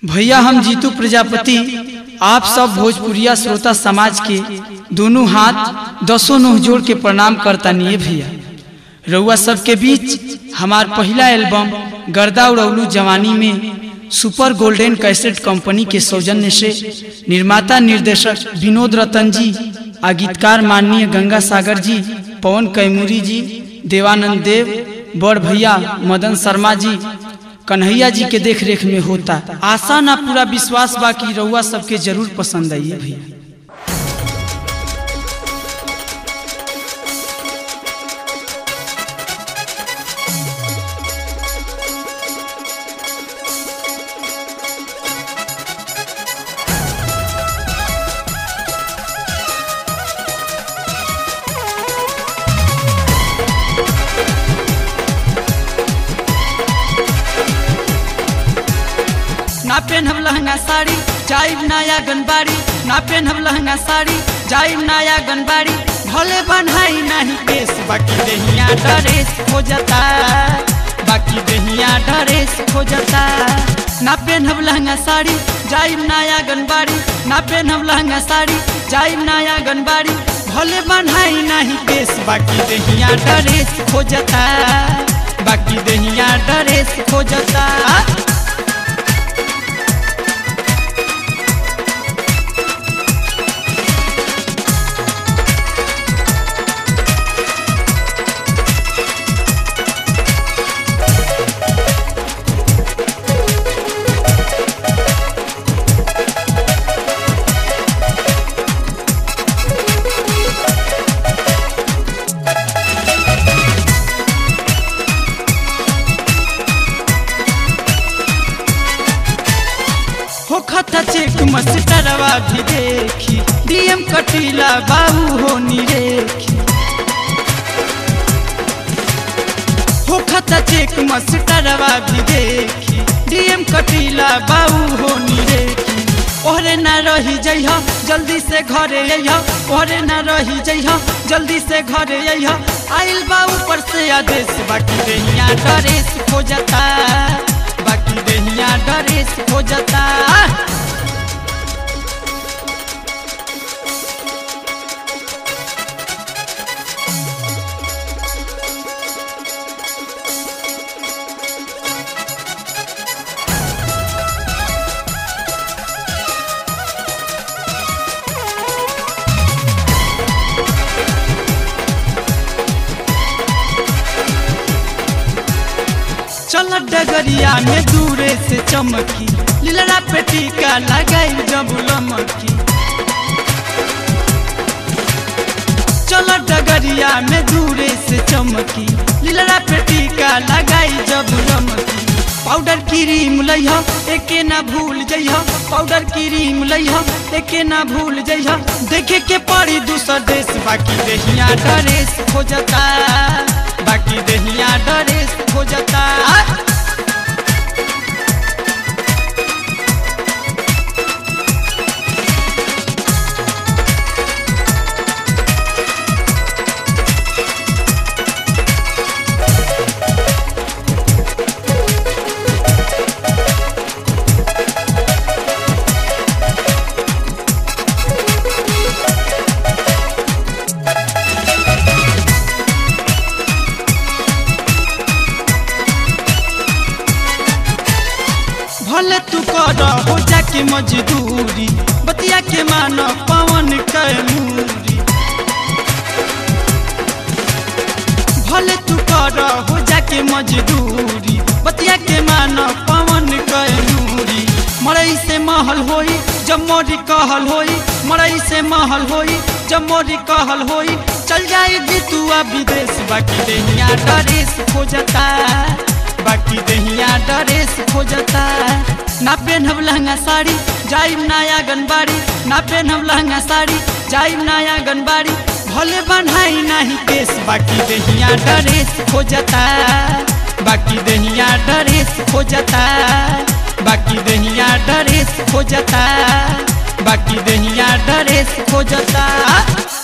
भैया हम जीतू प्रजापति आप सब भोजपुरिया श्रोता समाज के दोनों हाथ दसों नोह जोड़ के प्रणाम करता निये भैया रउआ सबके बीच हमार पहला एल्बम गर्दा उड़ौलू जवानी में सुपर गोल्डन कैसेट कंपनी के सौजन्य से निर्माता निर्देशक विनोद रतन जी आ गीतकार माननीय गंगा सागर जी पवन कैमूरी जी देवानंद देव बड़ भैया मदन शर्मा जी कन्हैया जी के देख रेख में होता आशा ना पूरा विश्वास बा कि रउआ सबके जरूर पसंद आइए भैया ना पेनहब लहंगा साड़ी जाइब नया गनबाड़ी ना पेनहब लहंगा साड़ी जाइब नया गनबाड़ी भले बनाई नहीं केस बाकी देहिया ड्रेस हो जाता बाकी देहिया ड्रेस हो जाता ना पेनहब लहंगा साड़ी जाइब नया गनबाड़ी ना पेनहब लहंगा साड़ी जाइब नया गनबाड़ी भले बनाई नहीं केस बाकी देहिया ड्रेस हो जाता बाकी देहिया ड्रेस हो जाता हो खता चेक मस्टरवा भी देखी डीएम कटीला बाबू हो निरेखी हो खता चेक मस्टरवा भी देखी डीएम कटीला बाबू हो निरेखी ओहरे ना रही जइह जल्दी से घरे अइह ओहरे ना रही जइह जल्दी से घरे अइह आइल बा ऊपर से आदेश बाकी देहिया ड्रेस खो जाता बाकी देहिया ड्रेस हो जाता चल डगरिया में दूरे से चमकी लीलरा पे टीका लगाई जब लमकी चल डगरिया में दूरे से चमकी लीलरा पे टीका लगाई जब लमकी पाउडर क्रीम लइह एके ना भूल जइह पाउडर क्रीम लइह एके ना भूल जइह देखे के पड़ी दूसर देश बाकी देहिया ड्रेस हो जाता बाकी देहिया ड्रेस हो जाता भले तू कर हो जाके मजदूरी बतिया के मान पवन कैमूरी भले तू कर हो जाके मजदूरी बतिया के मान पवन कैमूरी मरई से महल होई जब मोरी कहल होई मरई से महल होई जब मोरी कहल होई चल जाए जीतुआ विदेश बाकी देहिया ड्रेस हो जाता बाकी देहिया ड्रेस हो जाता ना पेनहब लहंगा साड़ी जाइब नया गनबाड़ी ना पेनहब लहंगा साड़ी जाइब नया गनबाड़ी भले बनाई नहीं केस बाकी देहिया ड्रेस हो जाता बाकी देहिया ड्रेस हो जाता बाकी देहिया ड्रेस हो जाता बाकी देहिया ड्रेस हो जाता